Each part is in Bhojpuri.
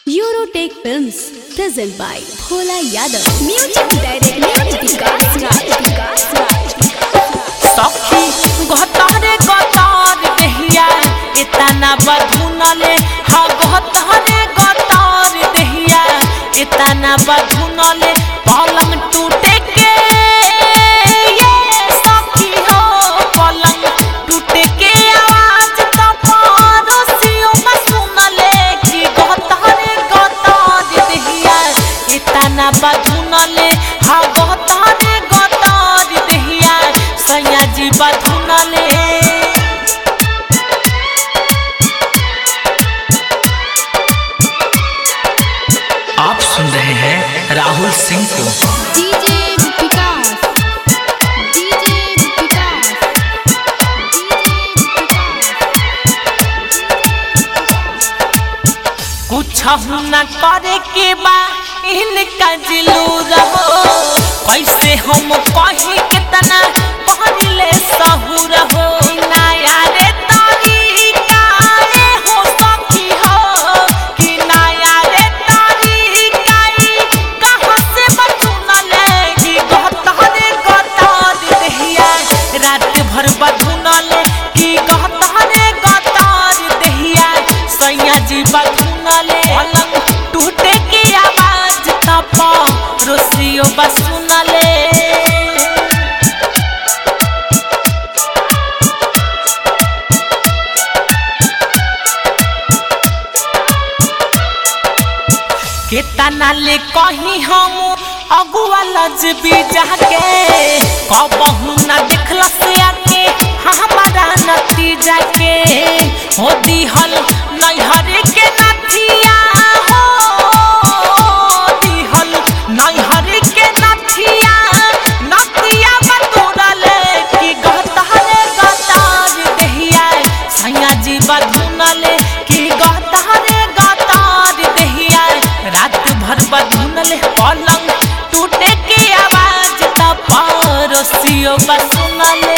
Eurotech Films, present by Bhola Yadav. Music director Vikas Raj. Vikas Raj. सखी गहतरे गतर देहिया एतना बधुनले हा गहतरे गतर देहिया एतना बधुनले पलंग टूटे के ये सखी हो पलंग टूटे के आवाज त पड़ोसियों में सुनले कि गहतरे गतर देहिया एतना बधुनले हा गहतरे गतर देहिया सैया जी बधुनले आप सुन रहे हैं राहुल सिंह को DJ Vikas. DJ Vikas. कुछ न करे के बा इनका जिलू रहो कैसे हम कही कितना पहले सहू रहो नया रे तरीका रे हो सखी हो कि नया रे तरीका ई कहाँ से बचुनले कि गहतरे गतर देहिया रात भर बधुनले कि गहतरे गतर देहिया सैया जी बधुनले पलंग टूटे की आवाज तप रोसियो बसुनले केतना ले कही हम अगुआ लजबी जाके कबहू न देखला से आके हमारा नतीजा के हो दिहल नैहर के नथिया हो दिहल नैहर के नथिया नथिया बतोरले कि गहतरे गतार देहिया सैया जी बधुनले कि गहतरे गतार देहिया रात भर बधुनले पलंग टूटे के आवाज त पड़ोसियो बसुनले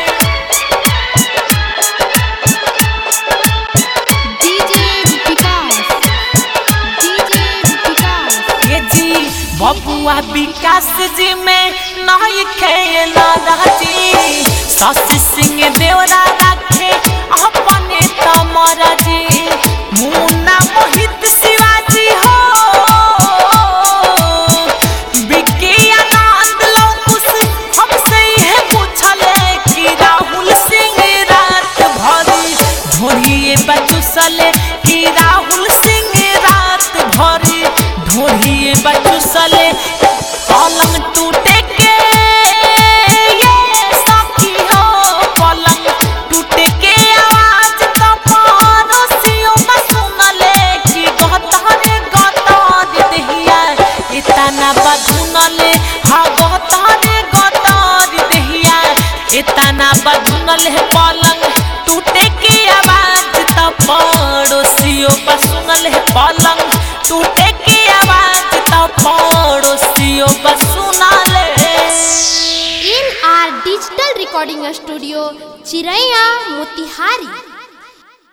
DJ Vikas. DJ Vikas. ये जी बबुआ विकास जी में नहीं खेला राजी शशि सिंह देवरा रखे अपने तमरा जी मुन्ना मोहित शिवाजी हो विकी आनंद लोकुस हमसे यह पूछले कि राहुल सिंह रात भरी ढोरिए बचुसले कि राहुल सिंह रात भरी ढोरिए बचुसले पलंग टूटे के ये सखी हो पलंग टूटे के आवाज त पड़ोसियों में सुनले कि गहतरे गतर देहिया इतना बधुनले हा गहतरे गतर देहिया इतना बधुनले पलंग टूटे के आवाज त पड़ोसियों पर सुनले पलंग टूटे के आवाज त पड़ोसियों पर सुनले N R digital recording studio Chiraiya Motihari